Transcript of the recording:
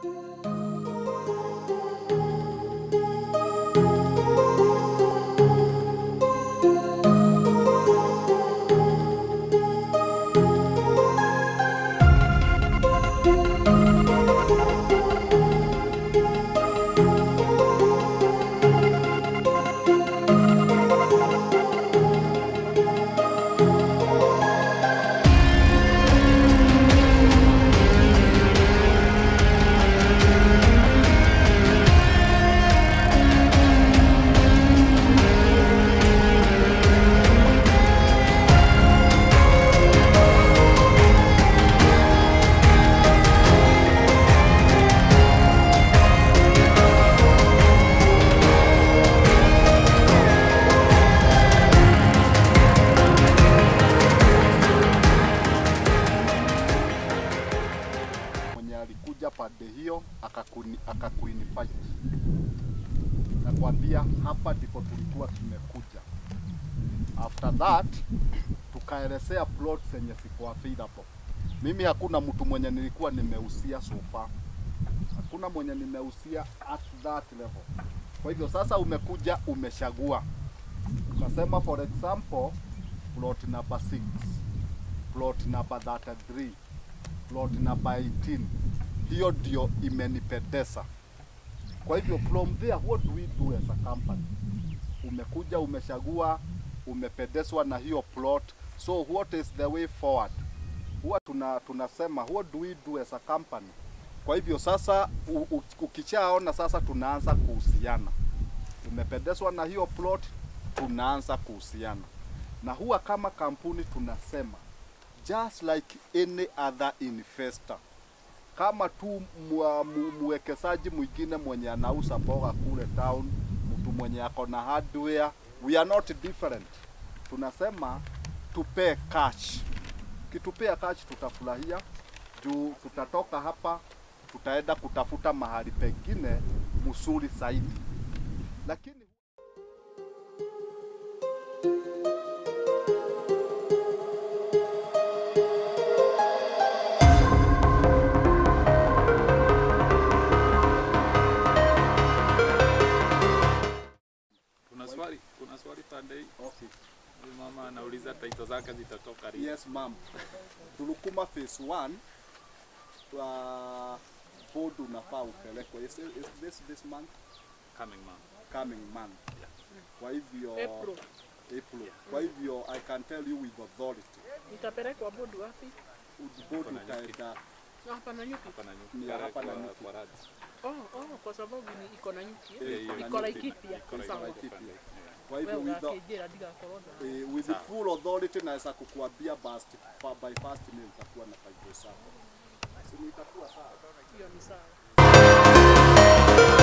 mwenye alikuja pande hiyo akakuni- akakuinvite nakwambia hapa ndipo tulikuwa tumekuja. After that tukaelezea plot zenye ziko available. Mimi hakuna mtu mwenye nilikuwa nimeusia so far, hakuna mwenye nimeusia at that level. Kwa hivyo sasa umekuja umechagua, ukasema for example plot number 6 plot number 33 plot number 18 hiyo ndio imenipendeza. Kwa hivyo from there what do we do as a company? Umekuja umechagua, umependezwa na hiyo plot, so what is the way forward? Huwa tuna tunasema what do we do as a company? Kwa hivyo sasa u- u- ukishaona sasa tunaanza kuhusiana, umependezwa na hiyo plot, tunaanza kuhusiana na huwa kama kampuni tunasema just like any other investor kama tu mwa- mu- mwekezaji mwingine mwenye anauza mboga kule town, mtu mwenye ako na hardware, we are not different. Tunasema tupee cash, kitupea cash tutafurahia juu tutatoka hapa tutaenda kutafuta mahali pengine mzuri zaidi, lakini Kuna swali, kuna swali pande hii. okay. Huyu mama anauliza taito zake zitatoka lini? Yes, ma'am. Tulukuma phase 1 uh, board unafaa upelekwe. Is, is this this month Coming month. coming month? Kwa hivyo April. April. Kwa hivyo I can tell you with authority. Itapelekwa board wapi? Board Kuna nyuki. utaenda Na hapa na nyuki. Hapa na nyuki. Ni Pale hapa na kwa- nyuki. kwa radi. Oh, oh, kwa sababu ni iko na nyuki. Eh, eh? iko na Iko nyuki. Laikipia. Iko na Sawa. nyuki Laikipia. pande. Yeah. kwa Wewe hivyo with the, ugakĩnjĩra ndigakorwo na eh, with the full authority naweza kukuambia basi fa- by first mail itakuwa na five days hapo. Si itakuwa sawa. hiyo ni sawa.